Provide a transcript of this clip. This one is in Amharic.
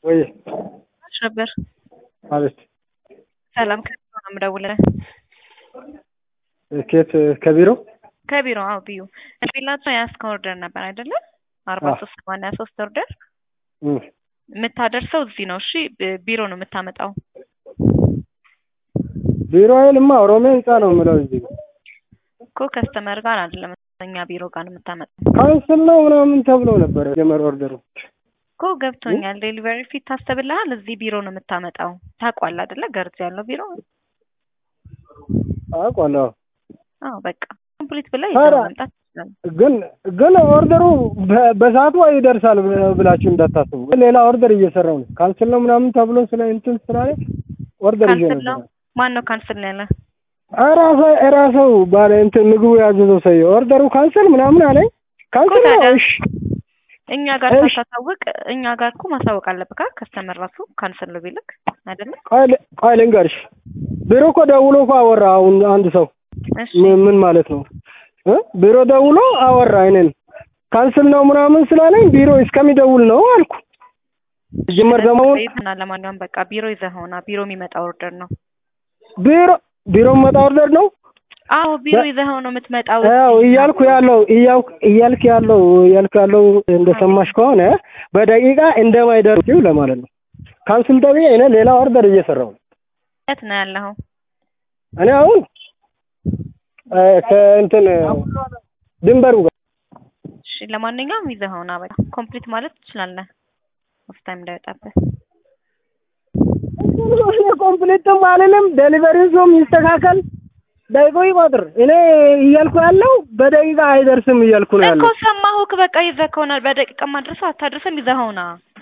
ወይ ማች ነበር? አቤት ሰላም ከቢሮ ነው የምደውልልህ። ኬት ከቢሮ ከቢሮ አዎ፣ ቢዩ ቢላቸው የያዝከው ኦርደር ነበር አይደለ? አርባ ሶስት ሰማንያ ሶስት ኦርደር እም፣ የምታደርሰው እዚህ ነው። እሺ ብ- ቢሮ ነው የምታመጣው። ቢሮ አይልማ ኦሮሚያ ህንጻ ነው የምለው እዚህ እኮ ከስተመር ጋር አይደለም እኛ ቢሮ ጋር ነው የምታመጣው ካንስል ነው ምናምን ተብሎ ነበረ ጀመር ኦርደሩ እኮ ገብቶኛል። ዴሊቨሪ ፊት ታስብልሃል። እዚህ ቢሮ ነው የምታመጣው። ታውቋል አይደለ? ገርዝ ያለው ቢሮ አውቃለሁ። አዎ በቃ ኮምፕሊት ብለህ ኧረ፣ ይዘው መምጣት ትችላለህ። ግን ግን ኦርደሩ በ- በሰዓቱ ይደርሳል ብ- ብላችሁ እንዳታስቡ። ሌላ ኦርደር እየሰራው ነው። ካንስል ነው ምናምን ተብሎ ስለ እንትን ስላለ ኦርደር ይዤ ካንስል ነው ነበር። ማን ነው ካንስል ነው ያለ? ራሰ ራሰው ባለ እንትን ምግቡ ያዘዘው ሰው ኦርደሩ ካንስል ምናምን አለኝ። ካንስል ነው ታዲያ እሺ እኛ ጋር እሺ። ሳታሳውቅ እኛ ጋር እኮ ማሳወቅ አለብህ። ከስተመር ራሱ ካንስል ነው ቢልክ አይደለ? ቆይ ል- ቆይ ልንገርሽ፣ ቢሮ እኮ ደውሎ እኮ አወራ። አሁን አንድ ሰው እሺ ምን ምን ማለት ነው እ ቢሮ ደውሎ አወራ። እኔን ካንስል ነው ምናምን ስላለኝ ቢሮ እስከሚደውል ነው አልኩ። ጅመር ደግሞ አሁን እና ለማንኛውም በቃ ቢሮ ይዘኸውና ቢሮ የሚመጣ ኦርደር ነው። ቢሮ ቢሮ መጣ ኦርደር ነው አዎ ቢሮ በ- ይዘኸው ነው የምትመጣው። ያው እያልኩ ያለው እያልኩ እያልክ ያለው እያልክ ያለው እንደሰማሽ ከሆነ በደቂቃ እንደማይደርስ ለማለት ነው። ካንስል ተብዬ እኔ ሌላ ኦርደር እየሰራው ነው። የት ነው ያለኸው? እኔ አሁን እ፣ ከእንትን ድንበሩ ጋር እሺ ለማንኛውም ይዘኸውና በቃ ኮምፕሊት ማለት ትችላለህ። ኦፍ ታይም እንዳይወጣብህ። እኔ ኮምፕሊትም አልልም። ዴሊቨሪ ዞም ይስተካከል፣ ደቂቃው ይቆጥር። እኔ እያልኩ ያለው በደቂቃ አይደርስም እያልኩ ነው እኮ ያለው። ሰማሁህ። በቃ ይዘህ ከሆነ በደቂቃ ማድረሰው አታድርስም። ይዘኸውና